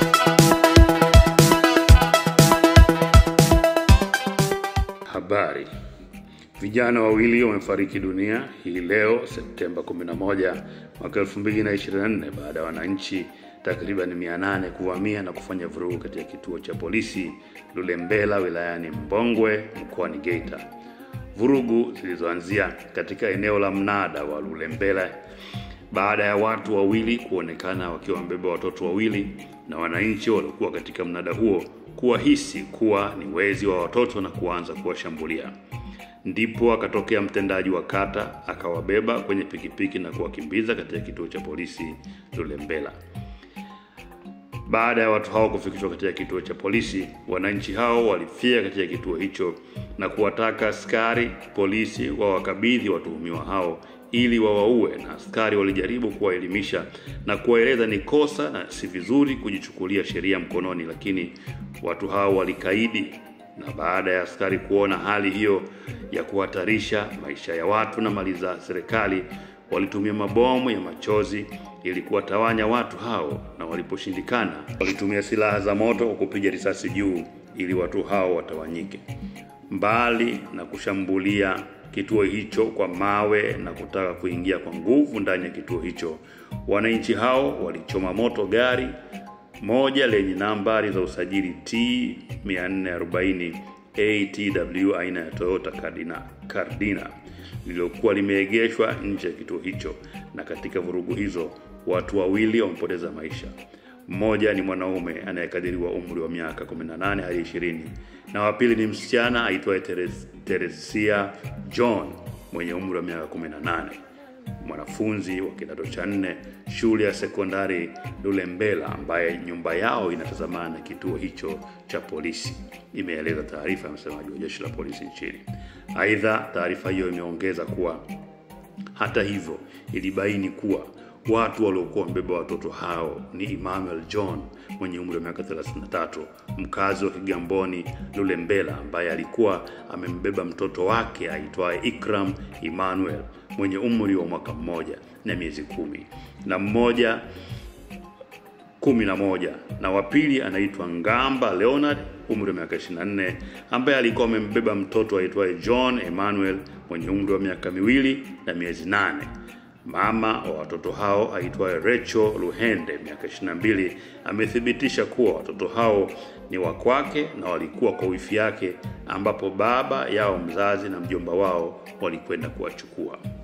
Habari. Vijana wawili wamefariki dunia hii leo Septemba 11 mwaka 2024 baada ya wananchi takriban 800 kuvamia na kufanya vurugu katika kituo cha polisi Lulembela wilayani Mbongwe mkoani Geita. Vurugu zilizoanzia katika eneo la mnada wa Lulembela baada ya watu wawili kuonekana wakiwa wamebeba watoto wawili na wananchi waliokuwa katika mnada huo kuwahisi kuwa ni wezi wa watoto na kuanza kuwashambulia. Ndipo akatokea mtendaji wa kata akawabeba kwenye pikipiki na kuwakimbiza katika kituo cha polisi Lulembela. Baada ya watu hao kufikishwa katika kituo cha polisi, wananchi hao walifia katika kituo hicho na kuwataka askari polisi wawakabidhi watuhumiwa hao ili wawaue, na askari walijaribu kuwaelimisha na kuwaeleza ni kosa na si vizuri kujichukulia sheria mkononi, lakini watu hao walikaidi na baada ya askari kuona hali hiyo ya kuhatarisha maisha ya watu na mali za serikali, walitumia mabomu ya machozi ili kuwatawanya watu hao, na waliposhindikana, walitumia silaha za moto kwa kupiga risasi juu ili watu hao watawanyike. Mbali na kushambulia kituo hicho kwa mawe na kutaka kuingia kwa nguvu ndani ya kituo hicho, wananchi hao walichoma moto gari moja lenye nambari za usajili T 440 ATW aina ya Toyota Cardina, Cardina lililokuwa limeegeshwa nje ya kituo hicho, na katika vurugu hizo watu wawili wamepoteza maisha. Mmoja ni mwanaume anayekadiriwa umri wa miaka 18 hadi 20 na wa pili ni msichana aitwaye Teres, Teresia John mwenye umri wa miaka 18 mwanafunzi wa kidato cha nne shule ya sekondari Lulembela ambaye nyumba yao inatazamana na kituo hicho cha polisi, imeeleza taarifa ya msemaji wa jeshi la polisi nchini. Aidha, taarifa hiyo imeongeza kuwa hata hivyo, ilibaini kuwa watu waliokuwa wamebeba watoto hao ni Emmanuel John mwenye umri wa miaka 33 mkazi wa Kigamboni Lulembela, ambaye alikuwa amembeba mtoto wake aitwaye Ikram Emmanuel mwenye umri wa mwaka mmoja na miezi kumi na mmoja kumi na moja na wa pili anaitwa Ngamba Leonard umri wa miaka 24 ambaye alikuwa amembeba mtoto aitwaye John Emmanuel mwenye umri wa miaka miwili na miezi nane. Mama wa watoto hao aitwaye Rachel Luhende miaka 22 amethibitisha kuwa watoto hao ni wa kwake na walikuwa kwa wifi yake, ambapo baba yao mzazi na mjomba wao walikwenda kuwachukua.